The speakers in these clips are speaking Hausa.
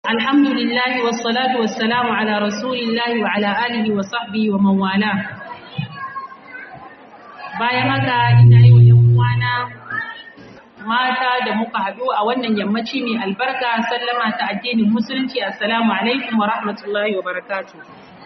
الحمد لله والصلاة والسلام على رسول الله وعلى آله وصحبه ومن والاه bayan haka ina yi wa ‘yan uwana mata da muka haɗu a wannan yammaci mai albarka sallama ta addinin musulunci assalamu alaikum wa rahmatullahi wa barakatu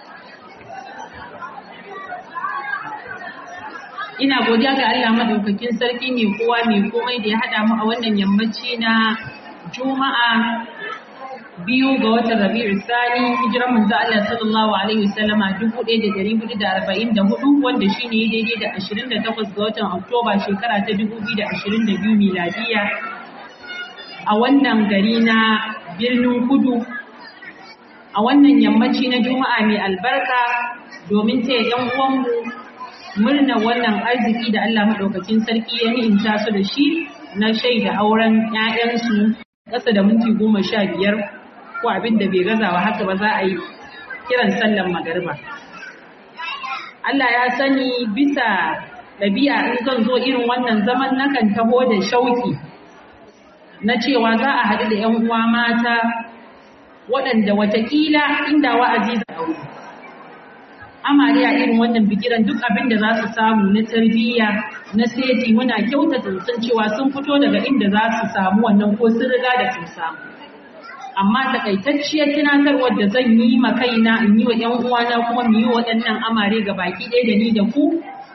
ina godiya ga Allah madaukakin sarki mai kowa mai komai da ya haɗa mu a wannan yammaci na juma'a biyu ga watan Rabi'u Sani hijiran manzo Allah sallallahu alaihi wasallama 1444 wanda shine daidai da 28 ga watan Oktoba shekara ta 2022 miladiya a wannan gari na birnin Kudu a wannan yammaci na Juma'a mai albarka domin taya yan uwanmu murna wannan arziki da Allah madaukakin sarki ya ni'imta su da shi na shaida auren 'ya'yansu ƙasa da minti goma sha biyar ko abin da bai gazawa haka ba za a yi kiran sallan magariba. Allah ya sani bisa ɗabi'a in zan zo irin wannan zaman nakan taho da shauki na cewa za a haɗu da ‘yan uwa mata waɗanda watakila inda wa'azi da aure. Amariya irin wannan bikiran duk abin da za su samu na tarbiyya na seti muna kyautata sun cewa sun fito daga inda za su samu wannan ko sun riga da sun samu. amma takaitacciyar tunatarwar da zan yi ma kaina in yi wa ‘yan uwana kuma mu yi waɗannan amare ga baki ɗaya da ni da ku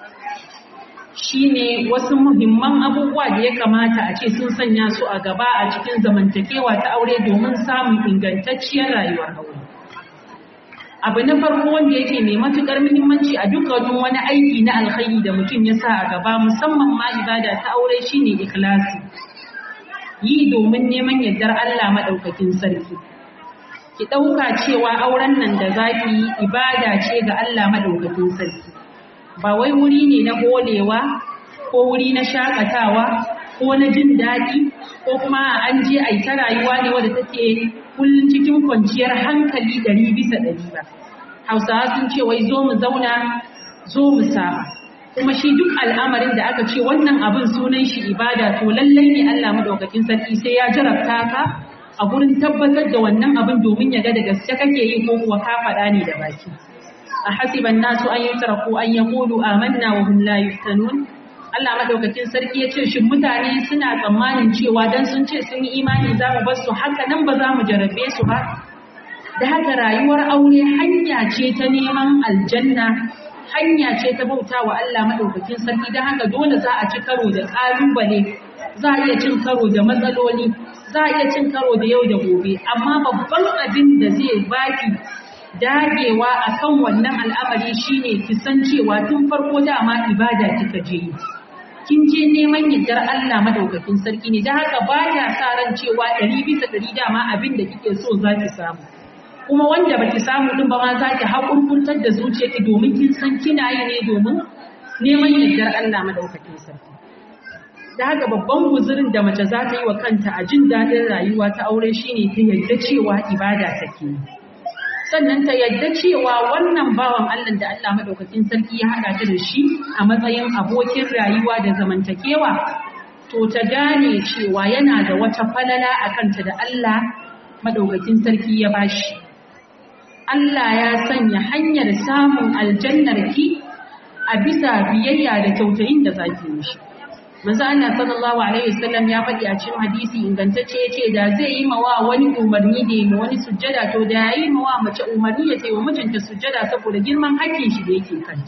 shine wasu muhimman abubuwa da ya kamata a ce sun sanya su a gaba a cikin zamantakewa ta aure domin samun ingantacciyar rayuwar aure. Abu na farko wanda yake mai matuƙar muhimmanci a dukkanin wani aiki na alkhairi da mutum ya sa a gaba musamman ma ibada ta aure shine ikhlasi. yi domin neman yardar Allah maɗaukakin sarki. Ki ɗauka cewa auren nan da za ki yi ibada ce ga Allah maɗaukakin sarki. Ba wai wuri ne na holewa ko wuri na shakatawa ko na jin daɗi ko kuma an je a yi ta rayuwa ne wadda take kullum cikin kwanciyar hankali ɗari bisa ɗari ba. Hausawa sun ce wai zo mu zauna zo mu saba. kuma shi duk al'amarin da aka ce wannan abin sunan shi ibada to lallai ne Allah madaukakin sarki sai ya jarabta ka a gurin tabbatar da wannan abin domin ya ga da gaske kake yi ko kuwa ka faɗa ne da baki a hasiban nasu an yutraku an yaqulu amanna wa hum la yuftanun Allah madaukakin sarki ya ce shin mutane suna tsammanin cewa dan sun ce sun yi imani za mu bar su haka nan ba za mu jarabe su ba da haka rayuwar aure hanya ce ta neman aljanna hanya ce ta bauta wa Allah maɗaukakin sarki don haka dole za a ci karo da ƙalubale za a iya cin karo da matsaloli za a iya cin karo da yau da gobe amma babban abin da zai baki dagewa akan wannan al'amari shine ki san cewa tun farko dama ibada kika je yi kin je neman yardar Allah maɗaukakin sarki ne don haka ba ya sa ran cewa ɗari bisa ɗari dama abin da kike so za ki samu kuma wanda baki samu din ba ma za ki haƙurƙuntar da zuciyarki domin kin san kina yi ne domin neman yardar Allah madaukakin sarki. Da haka babban guzurin da mace za ta yi wa kanta a jin daɗin rayuwa ta aure shine ta yarda cewa ibada take yi. Sannan ta yarda cewa wannan bawan Allah da Allah madaukakin sarki ya haɗa ta da shi a matsayin abokin rayuwa da zamantakewa to ta gane cewa yana da wata falala a kanta da Allah madaukakin sarki ya bashi. Allah ya sanya hanyar samun aljannar ki a bisa biyayya da kyautayin da zaki mishi. Manzo Allah sallallahu alaihi wasallam ya faɗi a cikin hadisi ingantacce yace da zai yi mawa wani umarni da yi wani sujjada to da yayi mawa mace umarni ya ce wa mijinta sujjada saboda girman hakkin shi da yake kanta.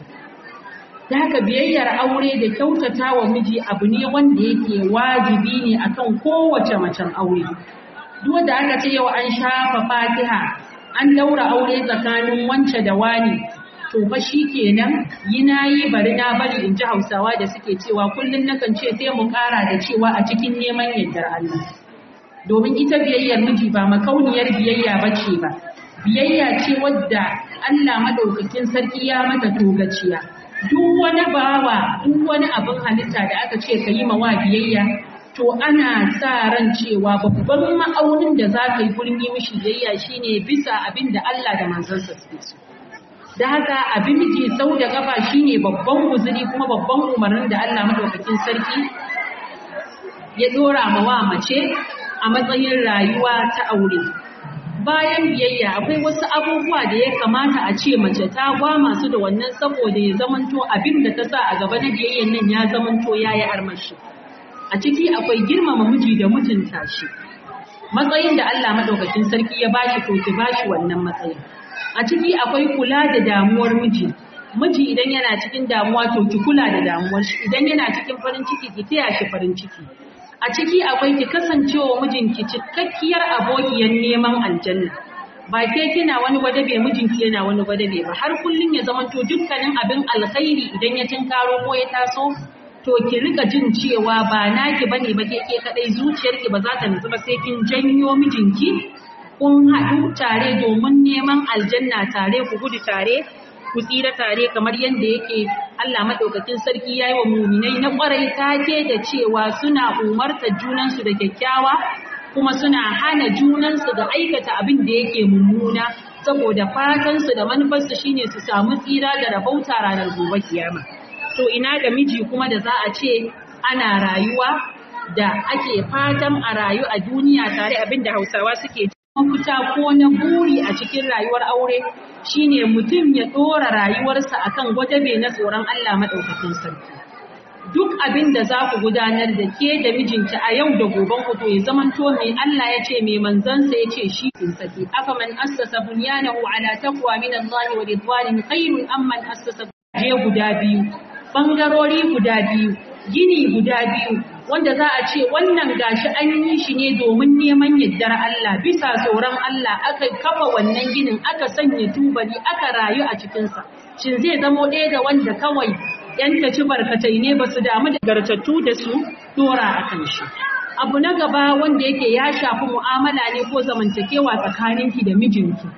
Da haka biyayyar aure da kyautata wa miji abu ne wanda yake wajibi ne akan kowace macen aure. Duk wanda aka ce yau an shafa Fatiha an daura aure tsakanin wance da wani to fa kenan yi nayi bari na bari in ji Hausawa da suke cewa kullun nakan ce sai mu ƙara da cewa a cikin neman yardar Allah domin ita biyayyar miji ba makauniyar biyayya bace ba biyayya ce wadda Allah madaukakin sarki ya mata togaciya duk wani bawa duk wani abin halitta da aka ce ka yi mawa biyayya to ana sa ran cewa babban ma'aunin da za ka yi gurin yi mishi biyayya shine bisa abin da Allah da manzansa suke so. Da haka abin miji sau da kafa shine babban guzuri kuma babban umarnin da Allah madaukakin sarki ya dora ma wa mace a matsayin rayuwa ta aure. bayan biyayya akwai wasu abubuwa da ya kamata a ce mace ta gwama su da wannan saboda ya zamanto abin da ta sa a gaba na biyayyan nan ya zamanto ya yi armashi a ciki akwai girmama miji da mutunta shi matsayin da Allah madaukakin sarki ya bashi to ki bashi wannan matsayin a ciki akwai kula da damuwar miji miji idan yana cikin damuwa to ki kula da damuwar shi idan yana cikin farin ciki ki taya shi farin ciki a ciki akwai ki kasancewa mijinki cikakkiyar abokiyar neman aljanna ba ke kina wani gwadabe mijinki yana wani gwadabe ba har kullun ya zamanto dukkanin abin alkhairi idan ya tinkaro ko ya taso to ki rika jin cewa ba naki bane ba ke ke kadai zuciyarki ba za ta nutsu ba sai kin janyo mijinki kun haɗu tare domin neman aljanna tare ku gudu tare ku tsira tare kamar yadda yake Allah madaukakin sarki yayi wa muminai na kwarai take da cewa suna umartar junansu da kyakkyawa kuma suna hana junansu da aikata abin da yake mummuna saboda fatansu da manufarsu shine su samu tsira da rabauta ranar gobe kiyama to ina ga miji kuma da za a ce ana rayuwa da ake fatan a rayu a duniya tare abin da Hausawa suke mafita ko na buri a cikin rayuwar aure shine mutum ya dora rayuwarsa akan gwadabe na tsoron Allah madaukakin sarki duk abin da za ku gudanar da ke da mijinki a yau da goben ku to ya zamanto mai Allah ya ce mai manzansa ya ce shi kin saki afa man assasa bunyanahu ala taqwa min Allah wa ridwanin khairun amman assasa je guda biyu bangarori guda biyu gini guda biyu wanda za a ce wannan gashi an yi shi ne domin neman yardar Allah bisa tsoron Allah aka kafa wannan ginin aka sanya tubali aka rayu a cikinsa shin zai zamo ɗaya da wanda kawai yan ci barkatai ne ba su damu da gartattu da su dora a kan shi abu na gaba wanda yake ya shafi mu'amala ne ko zamantakewa tsakaninki da mijinki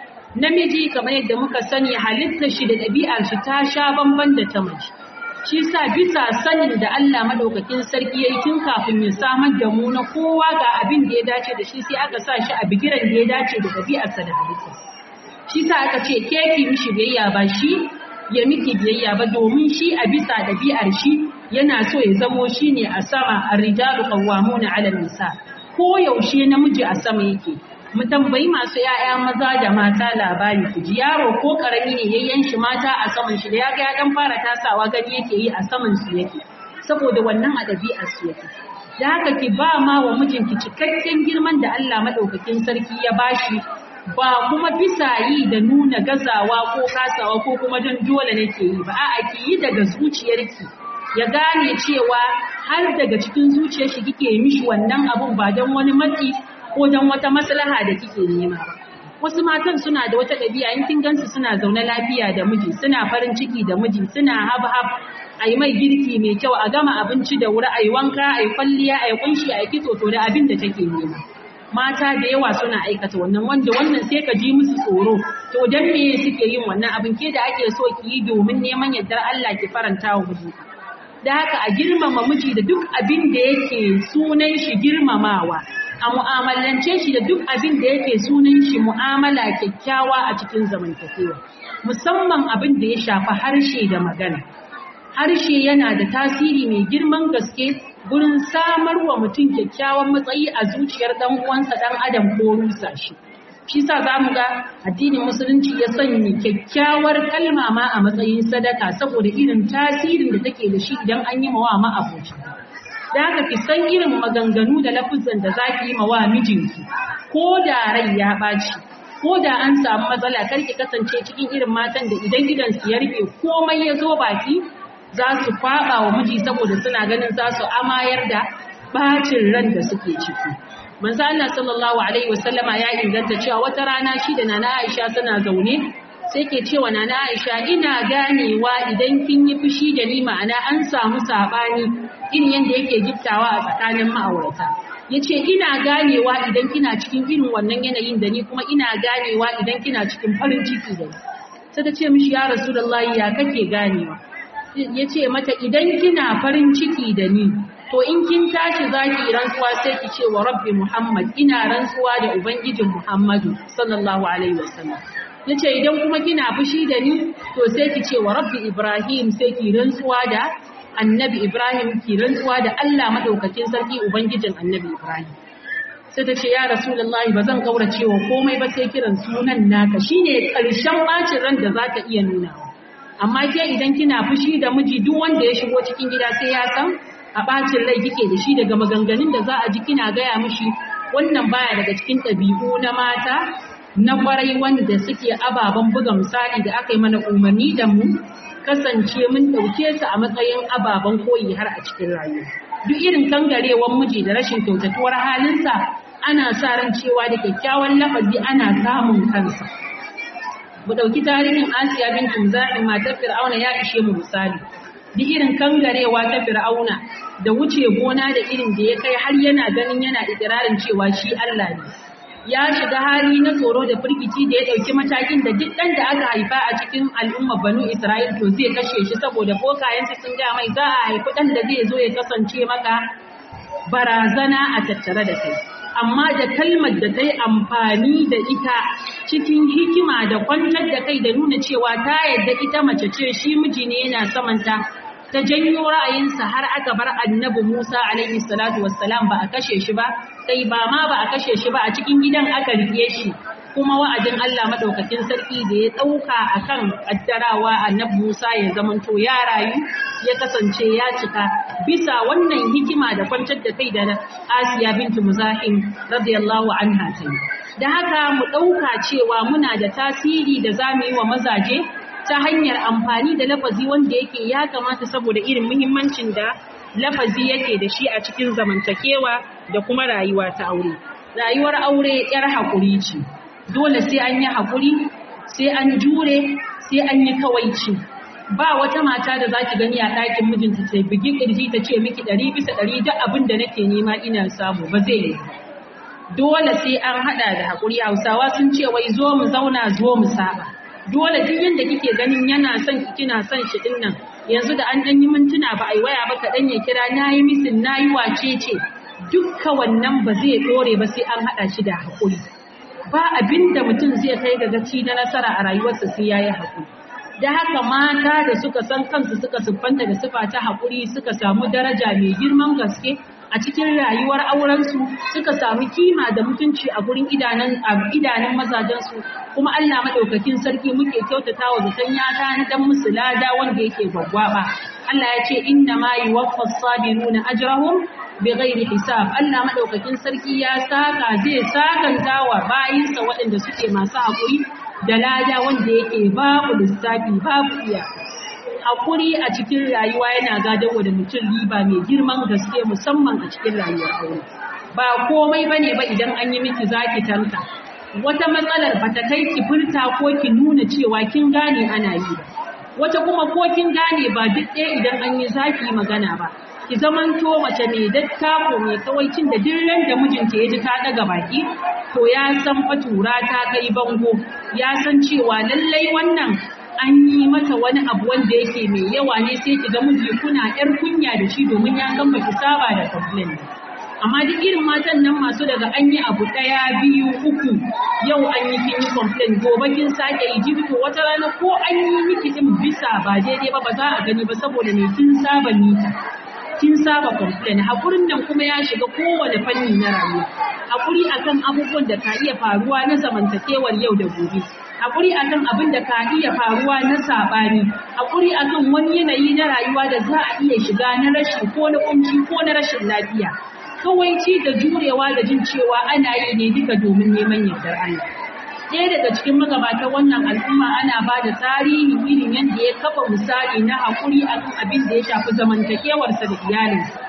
namiji kamar yadda muka sani halittar shi da ɗabi'ar shi ta sha bamban da ta mace shi sa bisa sanin da Allah madaukakin sarki yayi tun kafin ya samar da mu na kowa ga abin da ya dace da shi sai aka sa shi a bigiran da ya dace da ɗabi'arsa da halitta shi sa aka ce ke ki mishi biyayya ba shi ya miki biyayya ba domin shi a bisa ɗabi'ar shi yana so ya zamo shi ne a sama ar-rijalu qawwamuna 'ala nisa ko yaushe namiji a sama yake mu tambayi masu ‘ya'ya maza da mata labari ku ji yaro ko ƙarami ne yayyan shi mata a saman shi da ya ga ya dan fara tasawa gani yake yi a saman su yake saboda wannan a ɗabi'ar su yake da haka ki ba ma wa mijinki cikakken girman da Allah madaukakin sarki ya bashi ba kuma bisa yi da nuna gazawa ko kasawa ko kuma don dole nake yi ba a'a ki yi daga zuciyarki ya gane cewa har daga cikin zuciyar shi kike mishi wannan abun ba don wani matsi ko don wata maslaha da kike nema ba. Wasu matan suna da wata ɗabi'a in kin gansu suna zaune lafiya da miji, suna farin ciki da miji, suna hab-hab, a yi mai girki mai kyau, a gama abinci da wuri, a yi wanka, a yi kwalliya, a yi kunshi, a yi kitso to da abin da take nema. Mata da yawa suna aikata wannan wanda wannan sai ka ji musu tsoro. To dan me suke yin wannan abin ke da ake so ki yi domin neman yardar Allah ki faranta wa miji. Da haka a girmama miji da duk abin da yake sunan shi girmamawa. a mu'amalance shi da duk abin da yake sunan shi mu'amala kyakkyawa a cikin zamantakewa musamman abin da ya shafi harshe da magana harshe yana da tasiri mai girman gaske gurin samar wa mutum kyakkyawan matsayi a zuciyar dan uwansa dan adam ko rusa shi shi sa za mu ga addinin musulunci ya sanya kyakkyawar kalma ma a matsayin sadaka saboda irin tasirin da take da shi idan an yi mawa ma'aboci da haka ki san irin maganganu da lafuzan da zaki yi mawa mijinki ko da rai ya ɓaci ko da an samu matsala kar ki kasance cikin irin matan da idan gidan su ya rufe komai ya zo baki za su kwaɓa wa miji saboda suna ganin za su amayar da bacin ran da suke ciki manzo Allah sallallahu alaihi wasallama ya inganta cewa wata rana shi da nana Aisha suna zaune sai ke cewa nana Aisha ina ganewa idan kin yi fushi da ni ma'ana an samu sabani irin yadda yake giftawa a tsakanin ma'aurata yace ina ganewa idan kina cikin irin wannan yanayin da ni kuma ina ganewa idan kina cikin farin ciki da ni sai ta ce mishi ya rasulullahi ya kake ganewa yace mata idan kina farin ciki da ni to in kin tashi zaki rantsuwa sai ki ce wa rabbi muhammad ina rantsuwa da ubangijin muhammadu sallallahu alaihi wasallam yace idan kuma kina fushi da ni to sai ki ce wa rabbi ibrahim sai ki rantsuwa da annabi ibrahim ki rantsuwa da Allah madaukakin sarki ubangijin annabi ibrahim sai ta ce ya rasulullahi ba zan kaurace wa komai ba sai kiran sunan naka shine karshen bacin ran da zaka iya nuna amma ke idan kina fushi da miji duk wanda ya shigo cikin gida sai ya san a bacin rai kike da shi daga maganganun da za a ji kina gaya mishi wannan baya daga cikin ɗabi'u na mata na kwarai wanda suke ababen buga misali da aka yi mana umarni da mu kasance mun ɗauke su a matsayin ababen koyi har a cikin rayuwa duk irin kangarewan miji da rashin kyautatuwar halinsa ana sa ran cewa da kyakkyawan lafazi ana samun kansa mu ɗauki tarihin asiya bin tumza'in matar fir'auna ya ishe mu misali duk irin kangarewa ta fir'auna da wuce gona da irin da ya kai har yana ganin yana ikirarin cewa shi Allah ne ya shiga hali na tsoro da firgici da ya ɗauki matakin da duk ɗan da aka haifa a cikin al'ummar banu Isra'il to zai kashe shi saboda bokayensu sun ga mai za a haifi ɗan da zai zo ya kasance maka barazana a tattare da kai. Amma da kalmar da ta yi amfani da ita cikin hikima da kwantar da kai da nuna cewa ta yadda ita mace ce shi miji ne yana samanta ta janyo ra'ayinsa har aka bar annabi Musa alaihi salatu wassalam ba a kashe shi ba kai ba ma ba a kashe shi ba a cikin gidan aka rike shi kuma wa'adin Allah madaukakin sarki da ya dauka akan addarawa annabi Musa ya zamanto ya rayu ya kasance ya cika bisa wannan hikima da kwantar da kai da Asiya bintu Muzahim radiyallahu anha ta da haka mu dauka cewa muna da tasiri da zamu yi wa mazaje ta hanyar amfani da lafazi wanda yake ya kamata saboda irin muhimmancin da lafazi yake da shi a cikin zamantakewa da kuma rayuwa ta aure. Rayuwar aure ‘yar haƙuri ce, dole sai an yi haƙuri, sai an jure, sai an yi kawaici. Ba wata mata da za ki gani a ɗakin mijinta ta bugi ƙirji ta ce miki ɗari bisa ɗari duk abin da nake nema ina samu ba zai yi. Dole sai an haɗa da haƙuri Hausawa sun ce wai zo mu zauna zo mu saba. dole duk yanda kike ganin yana son ki kina son shi din nan yanzu da an dan yi mintuna ba ai waya ba kaɗan ya kira nayi misin nayi wace ce dukka wannan ba zai dore ba sai an hada shi da hakuri ba abinda mutum zai kai ga gaci na nasara a rayuwarsa sai yayi hakuri da haka mata da suka san kansu suka siffanta da sifa ta hakuri suka samu daraja mai girman gaske a cikin rayuwar aurensu suka samu kima da mutunci a gurin idanun idanun mazajensu kuma Allah madaukakin sarki muke kyautata wa zaton ya na dan musu lada wanda yake gwaggwaba Allah ya ce inna ma yuwaffas sabiruna ajrahum bighairi hisab Allah madaukakin sarki ya saka zai sakanta wa bayinsa waɗanda suke masu hakuri da lada wanda yake babu lissafi babu iyaka hakuri a cikin rayuwa yana gadarwa da mutum riba mai girman gaske musamman a cikin rayuwar aure ba komai bane ba idan an yi miki zaki tanka wata matsalar bata kai ki furta ko ki nuna cewa kin gane ana yi ba wata kuma ko kin gane ba duk ɗaya idan an yi zaki magana ba ki zamanto mace mai dattako mai kawaicin da duk ran da mijinta ya ji ta daga baki to ya san fatura ta kai bango ya san cewa lallai wannan an yi mata wani abu wanda yake mai yawa ne sai ki ga miji kuna yar kunya da shi domin ya san baki saba da complain amma duk irin matan nan masu daga an yi abu daya biyu uku yau an yi kin yi complain gobe kin sake yi jibto wata rana ko an yi miki din bisa ba daidai ba ba za a gani ba saboda me kin saba mita kin saba complain hakurin nan kuma ya shiga kowane fanni na rayuwa hakuri akan abubuwan da ka iya faruwa na zamantakewar yau da gobe hakuri akan abin da ka iya faruwa na sabani hakuri akan wani yanayi na rayuwa da za a iya shiga na rashi ko na kunci ko na rashin lafiya kawaici da jurewa da jin cewa ana yi ne duka domin neman yardar Allah ɗaya daga cikin magabatan wannan al'umma ana ba da tarihi irin yadda ya kafa misali na haƙuri akan abin da ya shafi zamantakewarsa da iyalinsa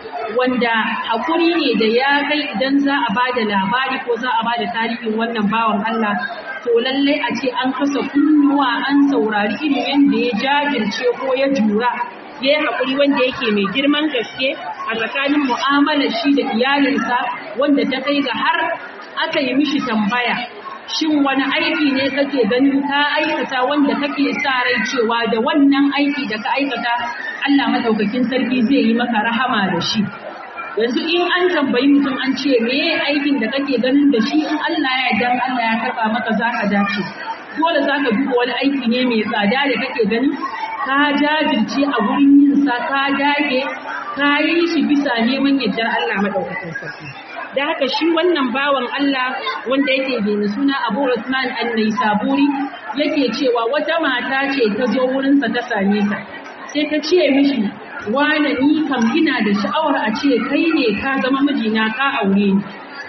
wanda haƙuri ne da ya kai idan za a ba da labari ko za a ba da tarihin wannan bawan Allah to lallai a ce an kasa kunnuwa an saurari irin yadda ya jajirce ko ya jura ya yi haƙuri wanda yake mai girman gaske a tsakanin mu'amalar shi da iyalinsa wanda ta kai ga har aka yi mishi tambaya shin wani aiki ne kake ganin ka aikata wanda kake sa rai cewa da wannan aiki da ka aikata Allah madaukakin sarki zai yi maka rahama da shi yanzu in an tambayi mutum an ce me aikin da kake ganin da shi in Allah ya yarda Allah ya karba maka zaka dace dole zaka duba wani aiki ne mai tsada da kake ganin ka jajirce a gurin yin sa ka dage ka yi shi bisa neman yardar Allah madaukakin sarki da haka shi wannan bawan Allah wanda yake da suna Abu Usman An-Naisaburi yake cewa wata mata ce ta zo wurinsa ta same sa sai ta ce mishi wane ni kam ina da sha'awar a ce kai ne ka zama mijina ka aure ni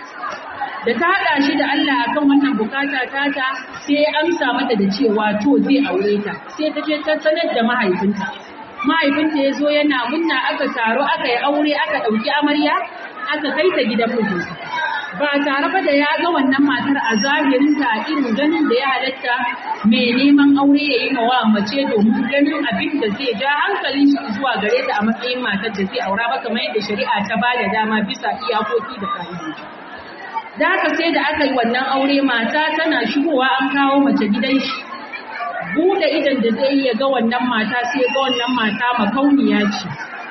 da ta haɗa shi da Allah akan wannan bukata tata sai ya amsa mata da cewa to zai aure ta sai ta je ta sanar da mahaifinta mahaifinta ya zo yana munna aka taro aka yi aure aka ɗauki amarya aka kai ta gidan mijinta ba tare ba da ya ga wannan matar a zahirinta a irin ganin da ya halatta mai neman aure ya yi mawa mace domin ganin abin da zai ja hankalin shi zuwa gare ta a matsayin matar da zai aura ba kamar yadda shari'a ta ba da dama bisa iyakoki da ka'idoji. Da haka sai da aka yi wannan aure mata tana shigowa an kawo mace gidan shi. Buɗe idan da zai iya ga wannan mata sai ga wannan mata makauniya ce.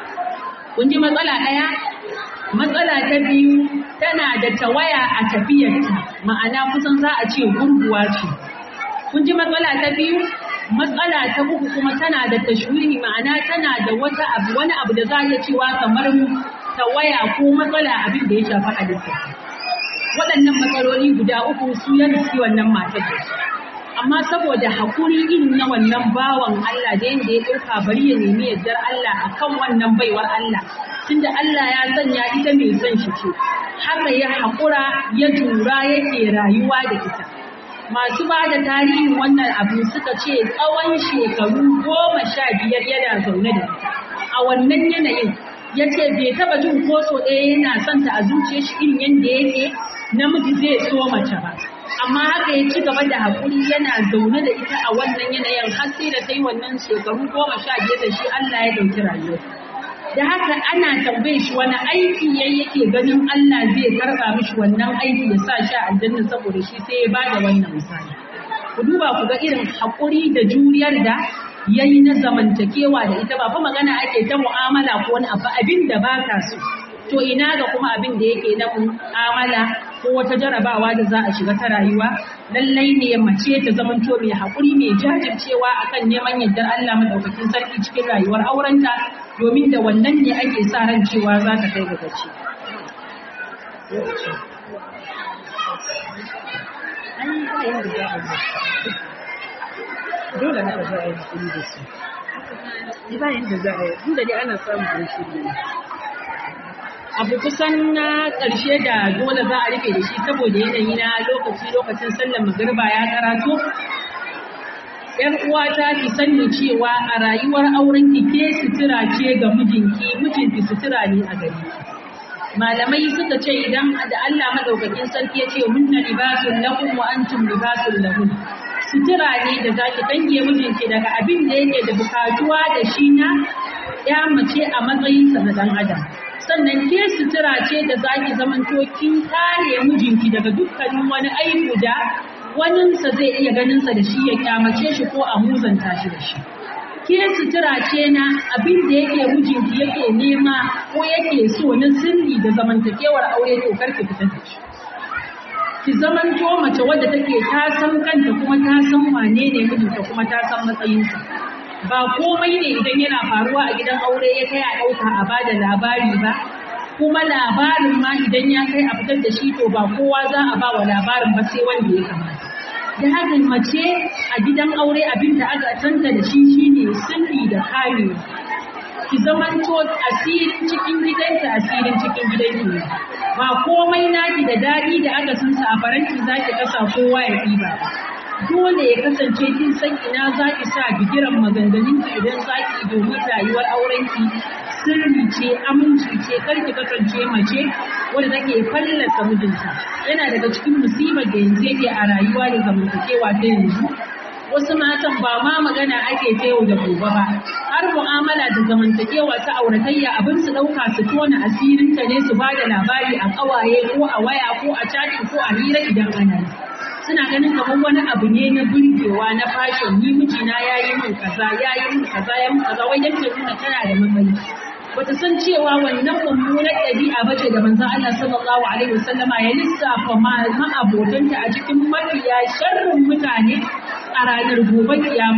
Kun ji matsala ɗaya? Matsala ta biyu tana da tawaya a tafiyarta, ma'ana kusan za a ce gurguwa ce. Kun ji matsala ta biyu? Matsala ta uku kuma tana da tashwihi ma'ana tana da wata abu wani abu da za a iya cewa kamar tawaya ko matsala abin da ya shafi halitta. Waɗannan matsaloli guda uku su ya riski wannan matar da su. Amma saboda haƙuri irin na wannan bawan Allah da yadda ya ɗauka bari ya nemi yardar Allah akan wannan baiwar Allah tunda Allah ya sanya ita mai son shi ce haka ya haƙura ya jura yake rayuwa da ita masu ba da tarihin wannan abu suka ce tsawon shekaru goma sha biyar yana zaune da ita a wannan yanayin ya ce bai taba jin ko so ɗaya yana son ta a zuciyar shi irin yadda yake namiji zai so mace ba amma haka ya ci gaba da haƙuri yana zaune da ita a wannan yanayin har sai da ta yi wannan shekaru goma sha biyar da shi Allah ya ɗauki rayuwarsa da haka ana tambaye shi wani aiki yayi yake ganin Allah zai karba mishi wannan aiki ya sa shi a aljanna saboda shi sai ya bada wannan misali ku duba ku ga irin hakuri da juriyar da yayi na zamantakewa da ita ba fa magana ake ta mu'amala ko wani abu abin da ba ka so to ina ga kuma abin da yake na mu'amala ko wata jarabawa da za a shiga ta rayuwa lallai ne mace ta zamanto mai haƙuri mai jajircewa akan neman yardar Allah madaukakin sarki cikin rayuwar aurenta domin da wannan ne ake sa ran cewa za ta kai ga gaci. Dole haka za a yi haƙuri da su. Ba yadda za a yi, inda dai ana samun shirya ne. abu kusan na ƙarshe da dole za a rufe da shi saboda yanayi na lokaci lokacin sallar magriba ya karatu ‘Yan uwata ki sani cewa a rayuwar auren ki ke sutura ce ga mijinki, mijinki sutura ne a gare ki. Malamai suka ce idan da Allah madaukakin sarki ya ce munna libasun lakum wa antum libasun lahun. Sutura ne da zaki dange mijinki daga abin da yake da bukatuwa da shi na ya mace a matsayinsa na dan adam. sannan ke sutura ce da za ki zamanto kin kare mijinki daga dukkanin wani aibu da waninsa zai iya ganinsa da shi ya kyamace shi ko a muzanta shi da shi. Ke sutura ce na abin da yake mijinki yake nema ko yake so na sirri da zamantakewar aure to karki fita da shi. Ki zamanto mace wadda take ta san kanta kuma ta san wane ne mijinta kuma ta san matsayinsa. ba komai ne idan yana faruwa a gidan aure ya kai a ɗauka a bada labari ba kuma labarin ma idan ya kai a fitar da shi to ba kowa za a ba wa labarin ba sai wanda ya kamata da haka mace a gidan aure abin da aka tanta da shi shine sirri da kamewa ki zamanto asirin cikin gidanki asirin cikin gidanki ne ba komai naki da daɗi da aka san sa a faranti zaki kasa kowa ya ɗiba ba dole ya kasance kin san ina za ki sa bigiran maganganun ki idan za ki domin rayuwar auren ki sirri ce aminci ce kar ki kasance mace wanda take fallasa mijinta yana daga cikin musibar da yanzu yake a rayuwa da zamantakewa ta yanzu wasu matan ba ma magana ake ta yau da gobe ba har mu'amala da zamantakewa ta auratayya abin su ɗauka su tona asirinta ne su ba da labari a ƙawaye ko a waya ko a chatting ko a hira idan ana yi suna ganin kamar wani abu ne na burgewa na fashion ni mijina ya yi min kaza ya yi min kaza ya min kaza wai yake nuna tana da matsayi bata san cewa wannan mummunar ɗabi'a ba ce da manzon Allah sallallahu alaihi wasallama ya lissafa ma'abotanta a cikin mafiya sharrin mutane a ranar gobe kiyama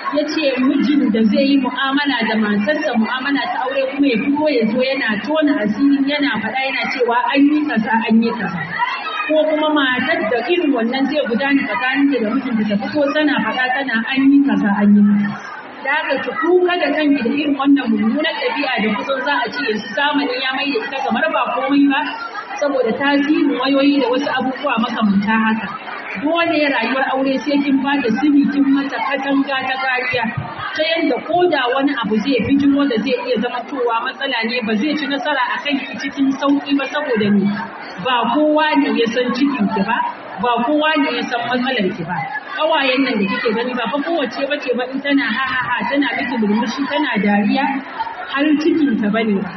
ya ce mijin da zai yi mu'amala da matarsa mu'amala ta aure kuma ya fito ya zo yana tona asirin yana faɗa yana cewa an yi kaza an yi kaza ko kuma matar da irin wannan zai gudana tsakaninta da mijinta ta fito tana faɗa tana an yi kaza an yi kaza da haka ki kuka da kanki da irin wannan mummunar ɗabi'a da kusan za a ce yanzu zamani ya mai da ita kamar ba komai ba saboda tasirin wayoyi da wasu abubuwa makamanta haka dole rayuwar aure sai kin ba da sirri kin mata katanga ta kariya ta yadda ko da wani abu zai bijiro da zai iya zama towa matsala ne ba zai ci nasara a kan ki cikin sauki ba saboda ni ba kowa ne ya san cikin ki ba ba kowa ne ya san matsalar ki ba kawayen nan da kike gani ba fa kowace bace ba in tana ha ha ha tana miki murmushi tana dariya har cikin ta bane ba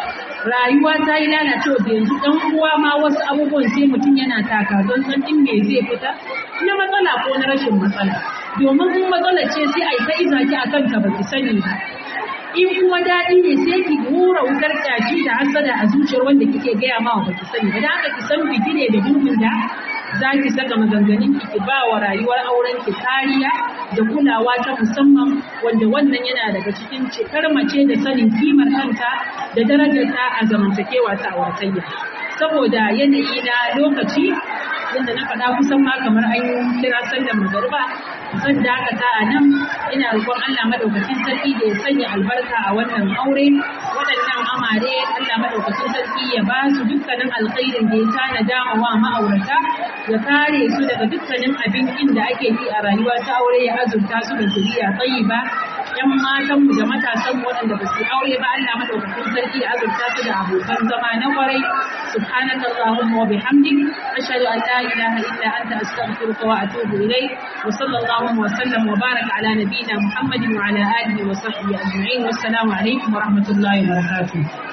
rayuwa ta yi lalacewa da yanzu ɗan uwa ma wasu abubuwan sai mutum yana taka don san in me zai fita na matsala ko na rashin matsala domin in matsala ce sai a yi ta iza ki a kanta ba ki sani ba in kuma daɗi ne sai ki hura wutar kyashi da hasada a zuciyar wanda kike gaya ma ba ki sani ba da haka ki san bigire da duhun da za ki saka maganganun ki ki ba wa rayuwar auren ki kariya da kulawa ta musamman wanda wannan yana daga cikin cikar mace da sanin kimar kanta da darajarta a zamantakewa ta auratayya saboda yanayi na lokaci yadda na faɗa kusan ma kamar an kira sallar magariba zan dakata a nan ina roƙon Allah madaukakin sarki da ya sanya albarka a wannan aure waɗannan amare Allah madaukakin sarki ya ba su dukkanin alkhairin da ya tanada ma wa ma'aurata ya kare su daga dukkanin abin inda ake yi a rayuwa ta aure ya azurta su da zuriya tayyiba yan matanmu da matasanmu waɗanda ba su aure ba Allah madaukakin sarki ya azurta su da abokan zama na kwarai subhanaka allahumma wa bihamdik ashhadu an la ilaha illa anta astaghfiruka wa atubu ilayk wa sallallahu wa sallam wa baraka ala nabiyyina muhammadin wa ala alihi wa sahbihi ajma'in wassalamu alaikum wa rahmatullahi wa barakatuh